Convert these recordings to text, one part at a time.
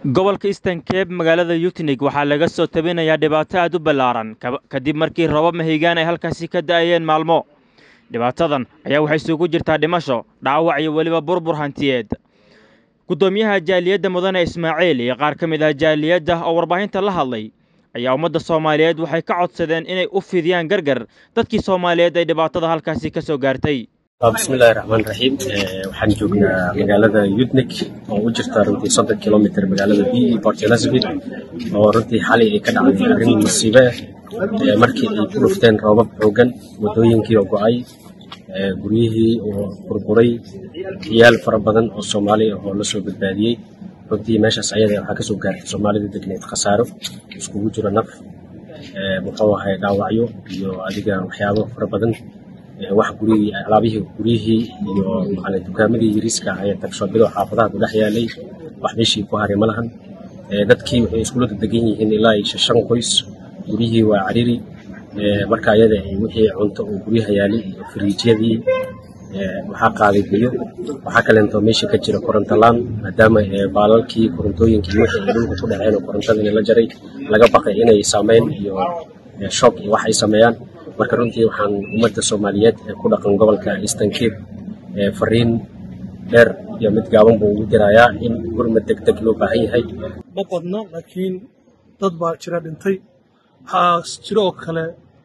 gobolka eastern cape magaalada yutnig waxaa laga soo tabinayaa dhibaato aad u ballaaran kadib markii rabab mahigaan ay halkaasi ka da'ayeen maalmo dhibaatadan ayaa waxay isugu jirtaa dhimasho dhaawac iyo weliba burbur hantiyeed guddoomiyaha jaaliyadda mudane ismaaciil iyo qaar ka mid ah jaaliyadda oo warbaahinta la hadlay ayaa ummadda soomaaliyeed waxay ka codsadeen inay u fidiyaan gargar dadkii soomaaliyeed ay dhibaatada halkaasi ka soo gaartay bismillahi raxmaan raxiim waxaan joognaa magaalada yudnik oo u jirta runtii soddon kilomitr magaalada b e port elizabeth oo runtii xalay ay ka dhacday arrin masiibe ah markii ay ku dhufteen roobab xoogan waddooyinkii oo go'ay guryihii oo burburay ciyaal fara badan oo soomaali ah oo la soo badbaadiyey runtii meeshaas ayada waxaa ka soo gaartay soomaalida degneed khasaaro iskugu jiro naf muxuu ahay dhaawacyo iyo adiga waxyaabo fara badan wax gurigii alaabihii guryihii iyo macalin dukaamadii yariiska ahaa ee tagshoobida oo xaafadaha ku dhex yaalay wax meeshii ku haray ma lahan dadkii waxay iskula degan yihiin ilaa iyo shan qoys guryihii waa cariri marka ayada wixii cunto oo guryaha yaalay iyo firiijyadii waxaa qaaday biyo waxaa kaleento meesha ka jira korontolaan maadaama baalalkii korontooyinkii wixii ay dhulka ku dhaceen oo korontadii la jaray laga baqay inay saameyn iyo shock iyo wax ay sameeyaan marka runtii waxaan ummadda soomaaliyeed ee ku dhaqan gobolka eastern cape fariin dheer iyo mid gaaban buu ugu dirayaa in gurmad deg deg loo baahan yahay ma badna laakiin dad baa jira dhintay waxaa jiro oo kale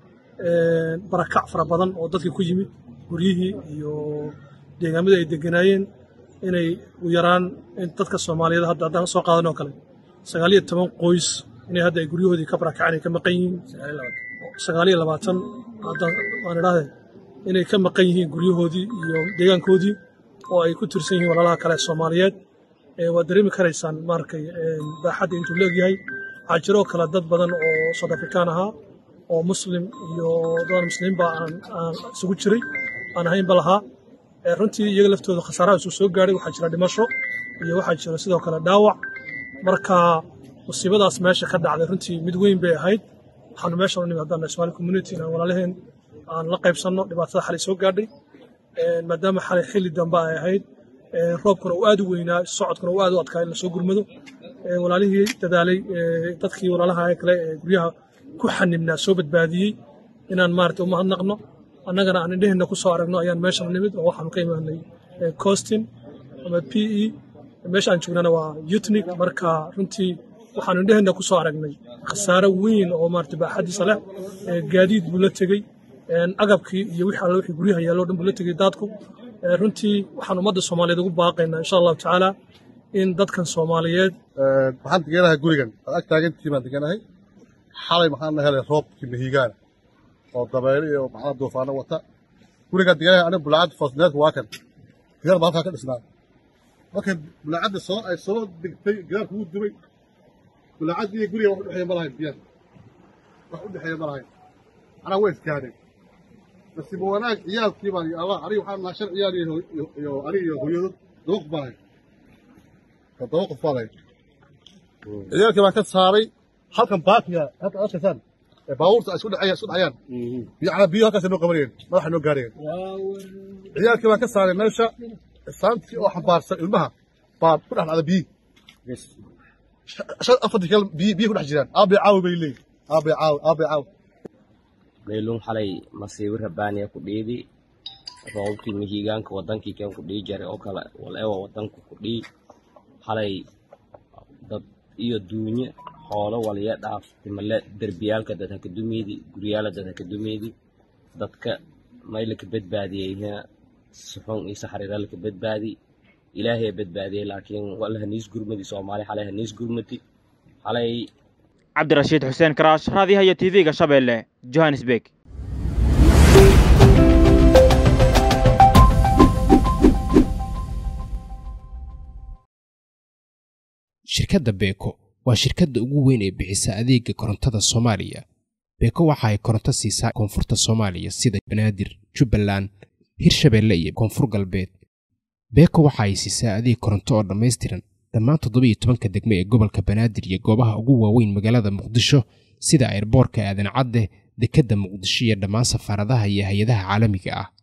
barakac fara badan oo dadkii ku yimid guryihii iyo deegaamadii ay deganaayeen inay u yaraan dadka soomaaliyeed hadda haddaan soo qaadan oo kale sagaal iyo toban qoys inay hadda ay guryahoodii ka barakaceen ay ka maqan yihiin sagaal iyo labaatan waan idhahdee inay ka maqan yihiin guryahoodii iyo deegaankoodii oo ay ku tirsan yihiin walaalaha kale soomaaliyeed waad dareemi karaysaan maarkay baaxadda intuu leegyahay waxaa jiroo kale dad badan oo south afrikaan ahaa oo muslim iyo dadaan muslimiinba aan isugu jiray aan ahaynba lahaa runtii iyaga laftooda khasaaraha isu soo gaadhay waxaa jira dhimasho iyo waxaa jira sidoo kale dhaawac marka musiibadaas meesha ka dhacday runtii mid weyn bay ahayd waxaanu meeshan u nimi haddaan Somali community inaan walaalaheen aan la qaybsanno dhibaatada xalay soo gaadhay maadaama xalay xilli dambe ay ahayd roobkuna uu aad u weynaa socodkuna uu aad u adkaa in la soo gurmado walaalihii dadaalay dadkii walaalaha kale ee guryaha ku xanibnaa soo badbaadiyey inaan maaragtay u mahadnaqno annagana aan indheheenna ku soo aragno ayaan meeshan nimid oo waxaanu ka imaanay costin ama p e meesha aan joognana waa yutnik marka runtii waxaanu indheheenna ku soo aragnay khasaare weyn oo maarata baaxadiisa leh gaadiid buu la tegey agabkii iyo wixii alle wixii guryaha yaallo dhan buu la tegey daadku runtii waxaan ummadda soomaaliyeed ugu baaqaynaa insha allahu tacaala in dadkan soomaaliyeed waxaan deganahay gurigan aad ag taagantii baan deganahay xalay maxaan helay roobkii mahiigaana oo dabeyle iyo maxaa duufaano wata gurigaan deganahay aniga bulaacad foosneedka waa kan gidaar baa halkaa ka dhisnaa markay bulaacadda soo ay soo degtay gidaarku wuu dubay bulaacad iyo guriga wax u dhexeeya ma lahayn biyaha wax u dhexeeya ma lahayn anaa way iskaadeen nasiiba wanaag ciyaalkii baan allah aniga waxaan nahaa shan ciyaal iyo aniga iyo hooyadood laba qof baan ahay toddoba qof baan ahay ciyaalkii baan ka saaray halkan baakiga halka arkaysaan ee baabuurta ay isku dhacayaan isku dhacayaan biyacna biyo halkaas noo qabanayeen madaxa noo gaarayeen ciyaalkii baan ka saaray meesha saantii oo xambaarsan ilmaha baa ku dhex dhacda biyi shan afartii kale biyi biyi ku dhex jiraan aabay caawi bay leeyihin aabay caawi aabay caawi meelun xalay masiibo rabaaniya ku dhiidi roobkii mihigaanka wadankii keen ku dhii jaray oo kale waleewa wadanku ku dhii xalay dad iyo duunye xoolo waliya dhaaf timale derbiyaalka dad haka dumeedi guryaala dad haka dumeedi dadka maylaka badbaadiyeyna suxun iyo saxariiralaka badbaadi ilaahay badbaadiyey laakiin wal haniis gurmadi soomaali xalay haniis gurmadi xalay cabdirashiid xuseen karaash raadiyaha iyo tv-ga shabeelle johannesburg shirkadda beeko waa shirkadda ugu weyn ee bixisa adeega korontada soomaaliya beeko waxa ay koronto siisaa koonfurta soomaaliya sida banaadir jubbaland hirshabeelle iyo koonfur galbeed beeko waxa ay siisaa adeeg koronto oo dhammaystiran dhammaan toddobiiyo tobanka degme ee gobolka banaadir iyo goobaha ugu waaweyn magaalada muqdisho sida airboorka aadan cadde dekedda muqdisho iyo dhammaan safaaradaha iyo hay-adaha caalamiga ah